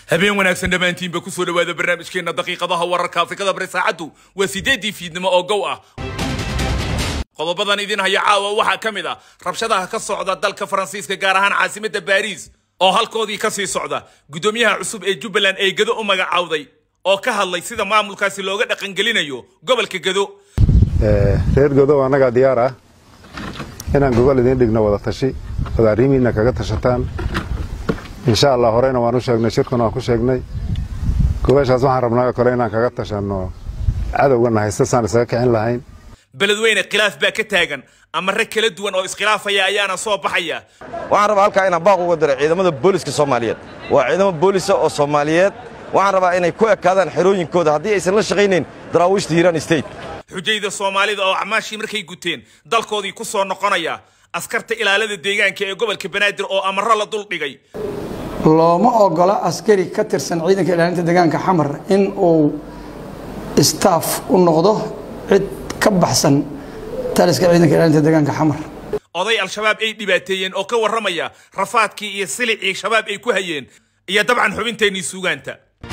habeen wanaagsan dhammaantiinba kusoo dhawaada barnaamijkeena daqiiqadaha wararka afrikada bari saacaddu waa sideedii fiidnimo oo gow ah qodobadan idin haya caawa waxaa ka mid ah rabshadaha ka socda dalka faransiiska gaar ahaan caasimadda baariis oo halkoodii kasii socda guddoomiyaha cusub ee jubbaland ee gedo u magacaawday oo ka hadlay sida maamulkaasi looga dhaqangelinayo gobolka gedo reer godow annagaa diyaar ah inaan gogol idiin dhigno wada tashi wada arrimihiinna kaga tashataan insha allah horeyna waan u sheegnay shirkuna waan ku sheegnay gogoshaas waxaan rabnaa oo kale inaan kaga tashanno cadowgana haysta saan isaga kicin lahayn beledweyne khilaaf baa ka taagan ama rag kala duwan oo iskhilaafaya ayaana soo baxaya waxaan rabaa halkaa inaan baaq uga diro ciidamada booliska soomaaliyeed waa ciidamo boolisa oo soomaaliyeed waxaan rabaa inay ku ekaadaan xerooyinkooda haddii aysan la shaqaynayn daraawiishta hiiraan state xujayda soomaalida oo acmaashii markay guteen dalkoodii ku soo noqonaya askarta ilaalada deegaanka ee gobolka banaadir oo amaro la duldhigay looma ogola askari ka tirsan ciidanka ilaalinta deegaanka xamar in uu staff u noqdo cid ka baxsan taliska ciidanka ilaalinta deegaanka xamar oday al-shabaab ay dhibaateeyeen oo ka warramaya rafaadkii iyo silicii shabaab ay ku hayeen iyo dabcan xubinteennii suugaanta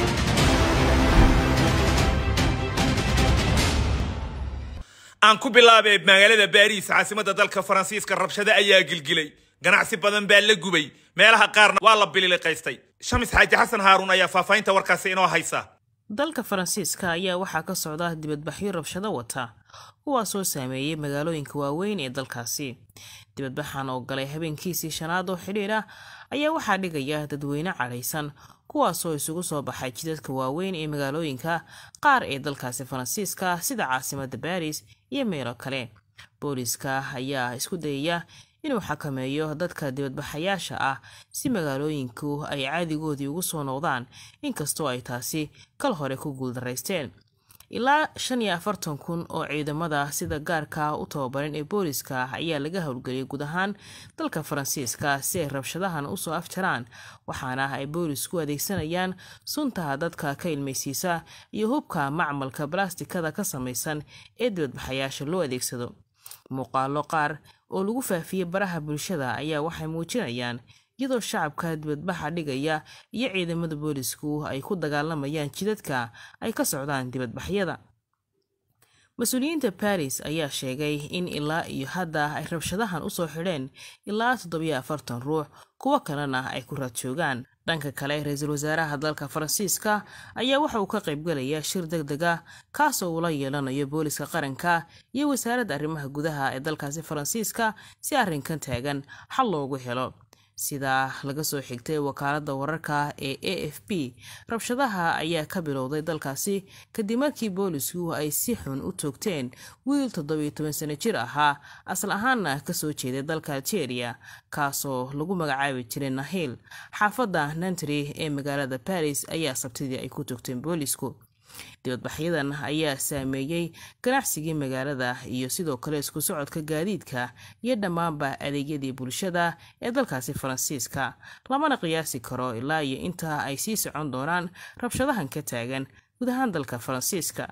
aan ku bilaabee magaalada baariis caasimadda dalka faransiiska rabshado ayaa gilgilay ganacsi badan baa la gubay meelaha qaarna waa la bililiqaystay shamis xaaji xasan haaruun ayaa faahfaahinta warkaasi inoo haysa dalka faransiiska ayaa waxaa ka socda dibadbaxyo rabshado wata kuwaasoo saameeyey magaalooyinka waaweyn ee dalkaasi dibadbaxan oo galay habeenkiisii shanaad oo xidhiir ah ayaa waxaa dhigaya dadweyne cadhaysan kuwaasoo isugu soo baxay jidadka waaweyn ee magaalooyinka qaar ee dalkaasi faransiiska sida caasimadda baris iyo meelo kale booliska ayaa isku dayaya inuu xakameeyo dadka dibadbaxayaasha ah si magaalooyinku ay caadigoodii ugu soo noqdaan inkastoo ay taasi kal hore ku guuldaraysteen ilaa shan iyo afartan kun oo ciidamada sida gaarka u tababaran ee booliska ayaa laga howlgeliyay guud ahaan dalka faransiiska si ay rabshadahan usoo afjaraan waxaana ay boolisku adeegsanayaan sunta dadka ka ilmaysiisa iyo hubka macmalka balastikada ka samaysan ee dibadbaxayaasha loo adeegsado muuqaalo qaar oo lagu faafiyey baraha bulshada ayaa waxay muujinayaan iyadoo shacabka dibadbaxa dhigaya iyo ciidamada boolisku ay ku dagaalamayaan jidadka ay ka socdaan dibadbaxyada mas-uuliyiinta baris ayaa sheegay in ilaa iyo hadda ay rabshadahan usoo xidheen ilaa toddobiyo afartan ruux kuwo kalena ay ku raad joogaan dhanka kale ra-iisul wasaaraha dalka faransiiska ayaa waxa uu ka qaybgalayaa shir deg deg ah kaasoo uula yeelanayo booliska qaranka iyo wasaaradda arrimaha gudaha ee dalkaasi faransiiska si arrinkan taagan xal loogu helo sida laga soo xigtay wakaaladda wararka ee a f b rabshadaha ayaa ka bilowday dalkaasi kadib markii boolisku ay si xun u toogteen wiil toddobiyo toban sano jir ahaa asal ahaanna kasoo jeeday dalka algeria kaasoo lagu magacaabi jiray nahil xaafadda nantry ee magaalada baris ayaa sabtidii ay ku toogteen boolisku dibadbaxyadan ayaa saameeyey ganacsigii magaalada iyo sidoo kale isku socodka gaadiidka iyo dhammaanba adeegyadii bulshada ee dalkaasi faransiiska lamana qiyaasi karo ilaa iyo inta ay sii socon doonaan rabshadahan ka taagan guud ahaan dalka faransiiska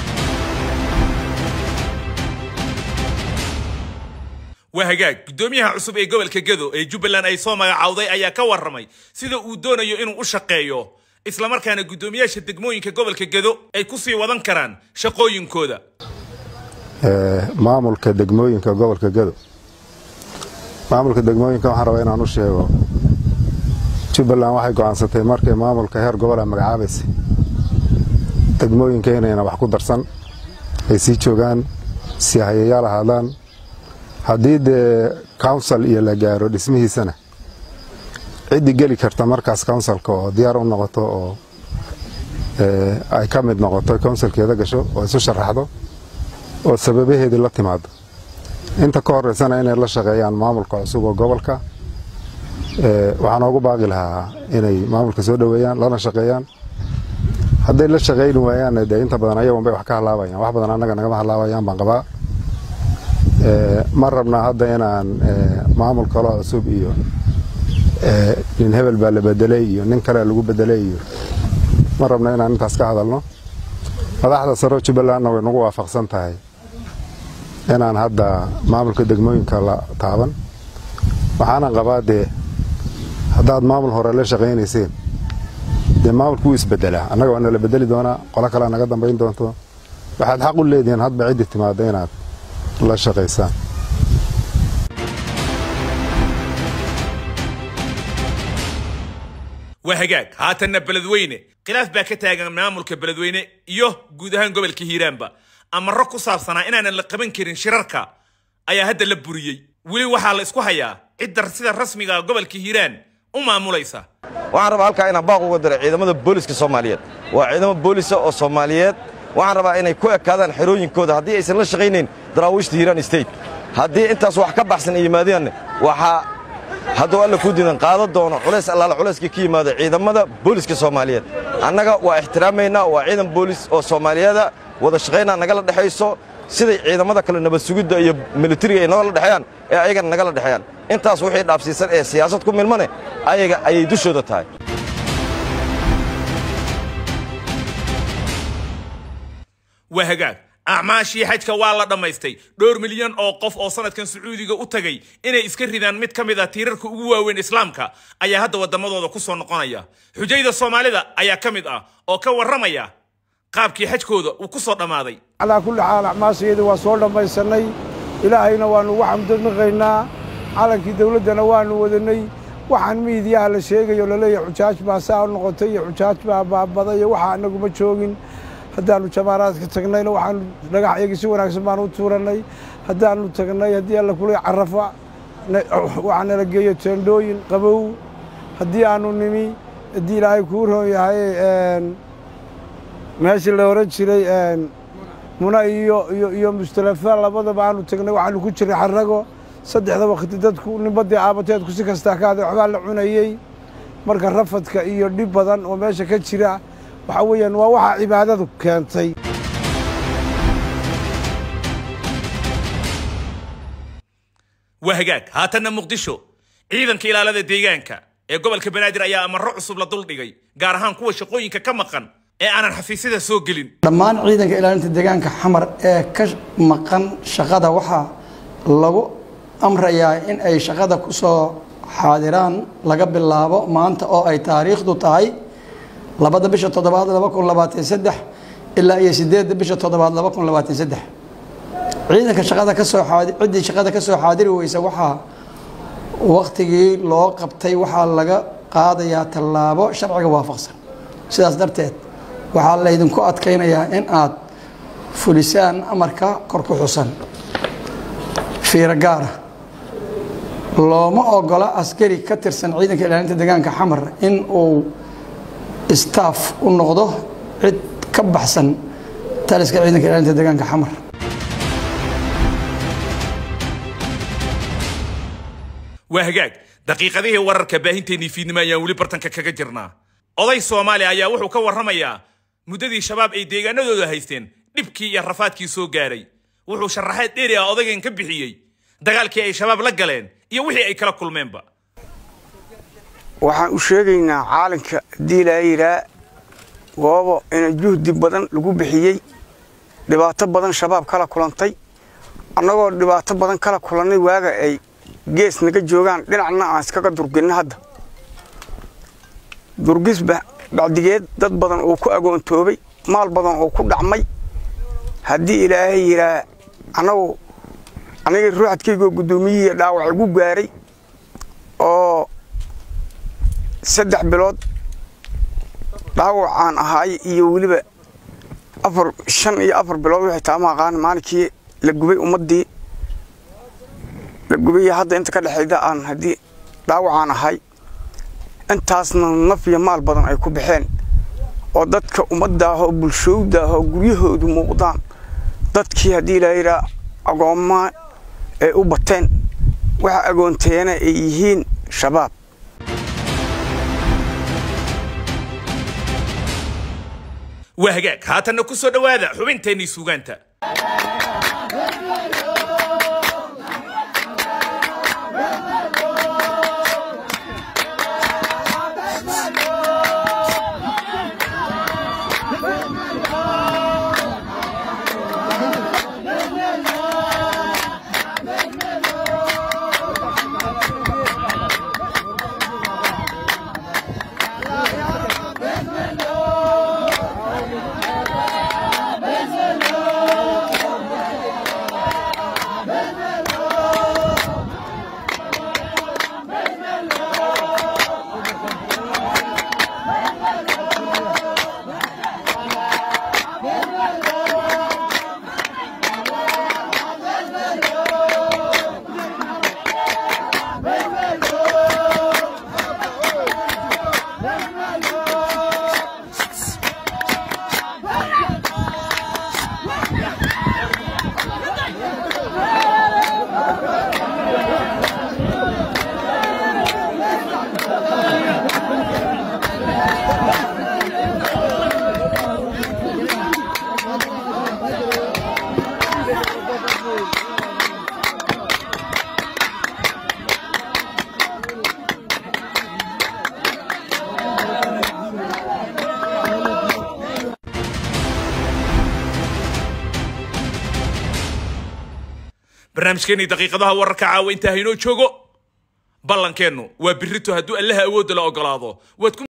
waa hagaag guddoomiyaha cusub ee gobolka gedo ee jubbaland ay soo magacaawday ayaa ka warramay sida uu doonayo inuu u shaqeeyo islamarkaana guddoomiyaasha degmooyinka gobolka gedo ay ku sii wadan karaan shaqooyinkooda maamulka degmooyinka gobolka gedo maamulka degmooyinka waxaan rabaa inaan u sheego jubbaland waxay go'aansatay markay maamulka heer gobola magacaabaysay degmooyinka inayna wax ku darsan ay sii joogaan sii hayayaal ahaadaan haddii dee council iyo la gaaro dhismihiisana ciddii geli karta markaas counsilka oo diyaar u noqoto oo ay ka mid noqoto counsilkeeda gasho oo isu sharaxdo oo sababaheedii la timaado inta ka horeysana inay la shaqeeyaan maamulka cusub oo gobolka waxaan oogu baaqi lahaa inay maamulka soo dhoweeyaan lana shaqeeyaan hadday la shaqayni waayaanna dee inta badan ayagun bay wax ka halaabayaan wax badan annaga nagama halaabayaan baan qabaa ma rabnaa hadda inaan maamul kaloo cusub iyo nin hebel baa la bedelay iyo nin kale lagu bedelay iyo ma rabna inaan intaas ka hadalno madaxda saro jubbalandna way nagu waafaqsan tahay inaan hadda maamulka degmooyinka la taaban waxaana qabaa dee haddaad maamul hore la shaqaynayseen dee maamulku wuu isbedelaa annaga waa nala bedeli doonaa qolo kalea naga dambayn doonto waxaad xaq u leedihiin hadba ciddii timaadda inaad la shaqaysaan waa hagaag haatanna beledweyne khilaaf baa ka taagan maamulka beledweyne iyo guud ahaan gobolka hiiraanba amaro ku saabsanaa inaanan la qaban karin shirarka ayaa hadda la buriyey weli waxaa la isku hayaa cidda sida rasmiga gobolka hiiraan u maamulaysa waxaan rabaa halkaa inaan baaq uga diro ciidamada booliska soomaaliyeed waa ciidamo boolisa oo soomaaliyeed waxaan rabaa inay ku ekaadaan xerooyinkooda haddii aysan la shaqaynayn daraawiishta hiiraan state haddii intaas wax ka baxsan ay yimaadeen waxaa hadduu alla kuu diidan qaadan doono culays allaala culayskii ka yimaado ciidamada booliska soomaaliyeed annaga waa ixtiraamaynaa waa ciidan boolis oo soomaaliyeeda wada shaqaynaa nagala dhexayso siday ciidamada kale nabad sugidda iyo militariga ay nagala dhexeeyaan ee ayagana nagala dhexeeyaan intaas wixii dhaafsiisan ee siyaasad ku milmane ayaga ayay dushooda tahay waa hagaag acmaashii xajka waa la dhammaystay dhowr milyan oo qof oo sanadkan sacuudiga u tagay inay iska ridaan mid ka mid ah tiirarka ugu waaweyn islaamka ayaa hadda waddamadooda ku soo noqonaya xujayda soomaalida ayaa ka mid ah oo ka warramaya qaabkii xajkooda uu ku soo dhammaaday calaa kulli xaal acmaashayada waa soo dhammaysannay ilaahayna waannu ugu xamdinaqaynaa calankii dawladdana waannu wadanay waxaan miidiyaha la sheegayo laleeyahay xujaaj baa saa u noqotay iyo xujaaj baa baabaday iyo waxa annaguma joogin haddaannu jamaaraadka tagnayna waxaanu dhagax iyagii si wanaagsan baanu u tuurannay haddaannu tagnay haddii alla kulay carafa waxaa nala geeyo teendhooyin qabow haddii aannu nimi haddii ilaahay kuu roon yahay meeshii la ohan jiray muna iyo iyo iyo mustalafa labadaba aanu tagnay waxaanu ku jiray xarago saddexda wakti dadku nimbadii aabateedku si kastaa ka haday waxbaa la cunayey marka rafadka iyo dhib badan oo meesha ka jira waxaa weeyaan waa waxaa cibaadadu keentay waa hagaag haatanna muqdisho ciidanka ilaalada deegaanka ee gobolka banaadir ayaa amaro cusub la duldhigay gaar ahaan kuwa shaqooyinka ka maqan ee aanan xafiisyada soo gelin dhammaan ciidanka ilaalinta deegaanka xamar ee ka maqan shaqada waxaa lagu amrayaa in ay shaqada ku soo xaadiraan laga bilaabo maanta oo ay taariikhdu tahay labada bisha toddobaad laba kun labaatan saddex ilaa iyo sideedda bisha toddobaad laba kun labaatan saddex ciidanka shaqada ka soo xaadi ciddii shaqada ka soo xaadiri weysa waxaa waktigii loo qabtay waxaa laga qaadayaa tallaabo sharciga waafaqsan sidaas darteed waxaa laydinku adkaynayaa in aad fulisaan amarka kor ku xusan fiiro gaara looma ogola askari ka tirsan ciidanka ilaalinta deegaanka xamar in uu staff u noqdo cid ka baxsan taliska ciidanka ilaalinta deegaanka xamar waa hagaag daqiiqadihii wararka baahinteennii fiidnimo ayaan weli bartanka kaga jirnaa oday soomaaliya ayaa wuxuu ka warramayaa muddadii shabaab ay deegaanadooda haysteen dhibkii iyo rafaadkii soo gaaray wuxuu sharaxaad dheeri ah odaygan ka bixiyey dagaalkii ay shabaab la galeen iyo wixii ay kala kulmeenba waxaan u sheegaynaa caalanka haddii laa yidhaa goobo ina juhdi badan lagu bixiyey dhibaato badan shabaab kala kulantay annagoo dhibaato badan kala kulannay waaga ay gees naga joogaan dhinacna aan iskaga durginna hadda durgisba bacdigeed dad badan oo ku agoontoobay maal badan oo ku dhacmay haddii ilaahay yidhaa annagu anigii ruuxadkaygoo guddoomiyihiiyo dhaawac igu gaaray oo saddex bilood dhaawacaan ahaay iyo weliba afar shan iyo afar bilood waxay taama aqaan maalinkii la gubay ummaddii la gubay hadda inta ka dhexayda aan haddii dhaawacaan ahay intaasna naf iyo maal badan ay ku baxeen oo dadka ummaddaah oo bulshowdaah oo guryahoodu muuqdaan dadkii haddii la yidhaa agoommaa ay u bateen waxa agoonteena ay yihiin shabaab waa hagaag haatanna ku soo dhowaada xubinteennii suugaanta barnaamijkeenii daqiiqadaha wararka caawa intaa haynoo joogo ballankeennu waa birito hadduu allaha awoodda la ogolaado waad ku